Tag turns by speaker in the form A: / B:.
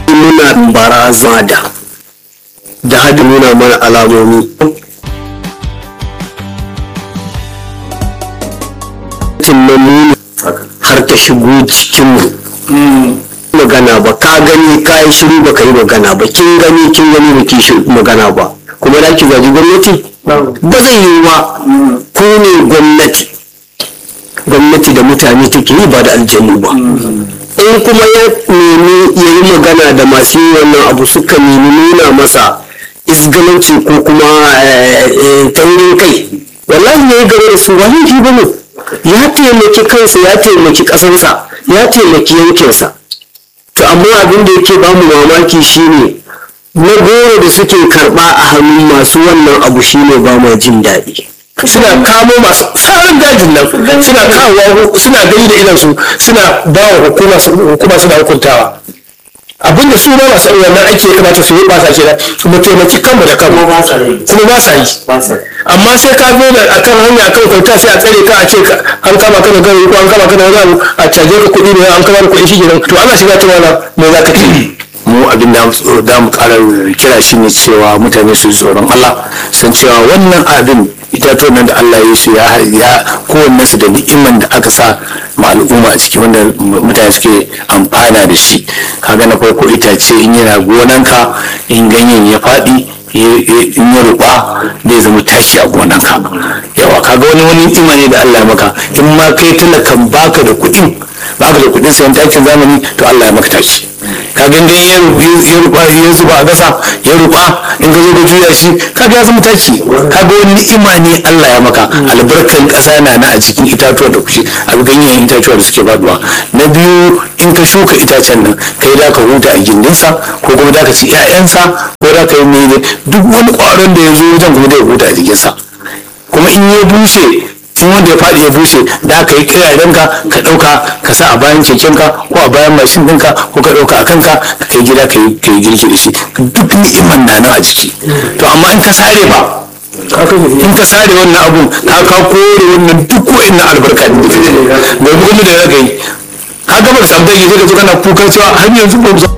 A: muna barazana da da hadi nuna mana alamomi tunanin har ta shigo cikinmu magana ba ka gani ka yi shiru ba ka yi magana ba kin gani kin gani ba ki magana ba kuma da ki gaji gwamnati ba zai yi ba ku ne gwamnati gwamnati da mutane take yi ba da aljanu ba in kuma ya nemi ya yi magana da masu yi wannan abu suka nemi nuna masa isgalanci ko kuma taurin kai wallahi ya yi gaba da su wani shi ba ne ya taimaki kansa ya taimaki ƙasarsa ya taimaki yankinsa to amma abin da yake bamu mamaki shine na goro da suke karba a hannun masu wannan abu shine ba ma jin daɗi
B: suna kamo masu tsarin dajin nan suna kawo suna gani da idansu suna ba wa hukuma suna hukuntawa abinda su ma masu wannan aiki ya kamata su yi ba sa kenan mu taimaki kanmu da kanmu kuma ba sa yi amma sai ka zo da akan hanya akan kwanta sai a tsare ka a ce an kama ka da gari ko an kama ka da wani abu a caje ka kuɗi ne an kama da kuɗi shi kenan to ana shiga ta wani me za ka ce
C: mu abin da da mu ƙara kira shi ne cewa mutane su tsoron Allah san cewa wannan abin itatuwan nan da Allah ya su ya kowanne su da ni'iman da aka sa ma al'umma a ciki wanda mutane suke amfana da shi kaga na farko itace in yana gonanka in ganyen ya faɗi in ya ruba zai zama tashi a gonanka yawa kaga wani wani ni'ima ne da Allah ya maka in ma kai talakan baka da kuɗin baka da kuɗin sayan takin zamani to Allah ya maka tashi kaga dai ya ruba ya zuba a gasa ya ruba in ka zo ka juya shi kaga ya zama taki kaga wani ni'ima ne Allah ya maka albarkan kasa na na a cikin itatuwa da kushi a ganyen itatuwa da suke faduwa na biyu in ka shuka itacen nan kai da ka huta a gindinsa ko kuma da ka ci 'ya'yansa ko da ka yi mene duk wani ƙwaron da ya zo wajen kuma da ya huta a jikinsa kuma in ya bushe in wanda ya faɗi ya bushe da aka yi kiraren ka ka ɗauka ka sa a bayan kekenka ko a bayan mashin ɗinka ko ka ɗauka a kanka ka kai gida ka yi girki da shi duk ni'iman na nan a jiki to amma in ka sare ba in ka sare wannan abun ka ka kore wannan duk wa'annan albarka da kuma da ya yi ka gaba da sabbai ya ka zo kana kukan cewa har yanzu ba